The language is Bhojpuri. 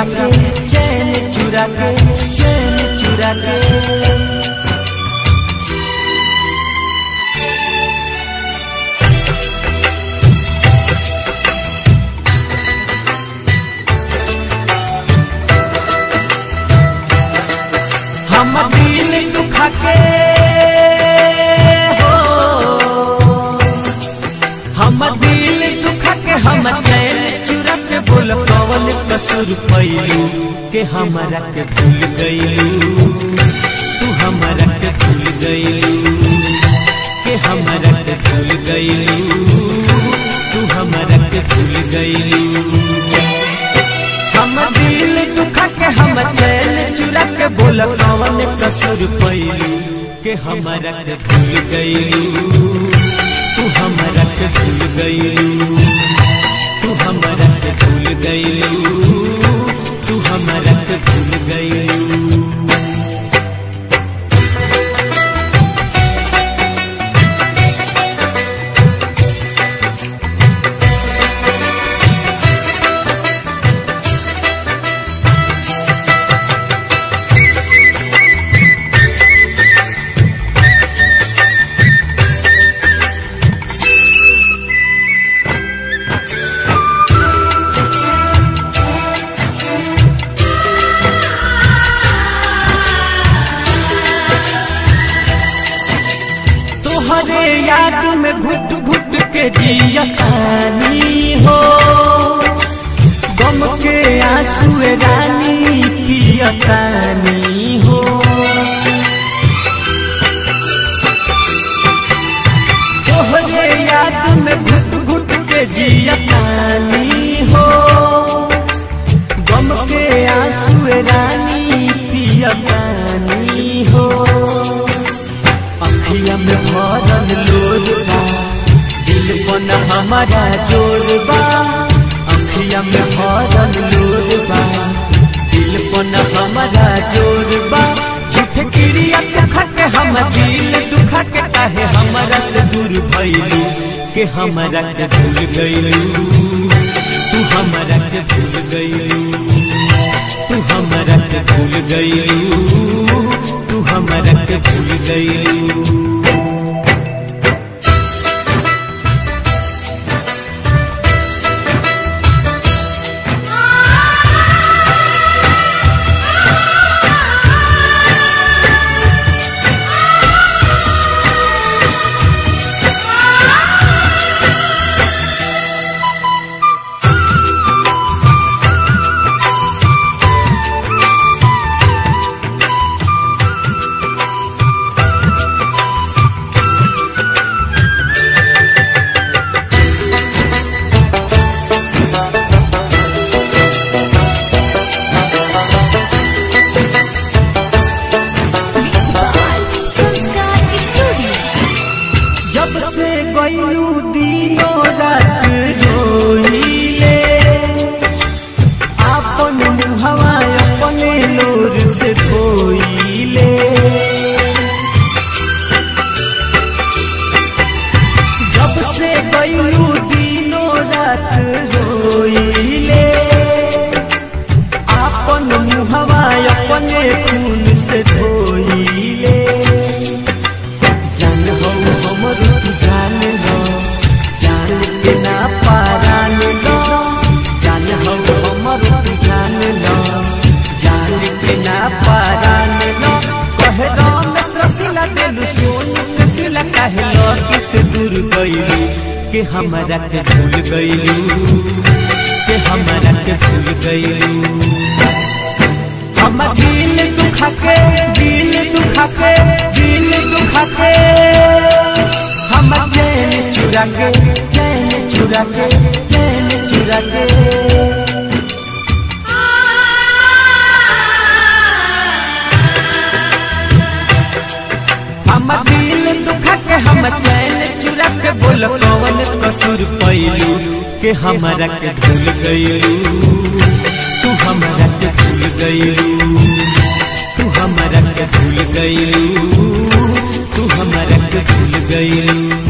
के चैन चुरा के चैन चुरा के हम दिल दुखा के हो हम दिल दुखा के हम चैन चुरा के बोल कवन कसूर पैलू के हमरा के भूल गईलू तू हमरा के भूल गईलू के हमरा के भूल गईलू तू हमरा के भूल गईलू हम दिल दुखा के हम चैन चुरा के बोल कवन कसूर पैलू के हमरा के भूल गईलू तू हमरा के भूल गईलू तू हमरा के भूल गईलू तू हमरा के भूल गईलू तोहरे याद में घुट घुट के जियतानी हो गम के आंसू रानी पियतानी हो तोहरे याद में घुट घुट के जियतानी हो गम के आंसू रानी पियतानी हो अखिया में भरल लोरबा दिल पन हमारा जोरबा अखिया में भरल लोरबा दिल पन हमारा जोरबा झूठ क्रिया दुखा के हम दिल दुखा के काहे हमारा से दूर भइलू के हमारा के भूल गइलू तू हमारा के भूल गइलू तू हमारा के भूल गइलू तू हमारा के भूल गइलू संस्कार स्टूडियो जब से गईलू दिनों रात रोइले आपन मुहवा अपने लोर से धोइले जब से गईलू दिनों रात रोइले आपन मुहवा अपने खून से धोइले जान हो हमर तू जान लो जान के ना पारान लो जान हो हमर तू जान लो जान के ना पारान लो कहे राम ससिला दिल सोन के सिला कहे लो किस दूर गइलू के हमरा के भूल गइलू के हमरा के भूल गइलू हम दिल दुखा के दिल दुखा के दिल दुखा के हम चैन चुरा के चैन चुरा के चैन चुरा के हम दिल दुखा के हम चैन चुरा के बोल कौन कसूर पैलू के हमरा के भूल गइलू तू हमरा के भूल गइलू तू हमरा के भूल गइलू तू हमरा के भूल गइलू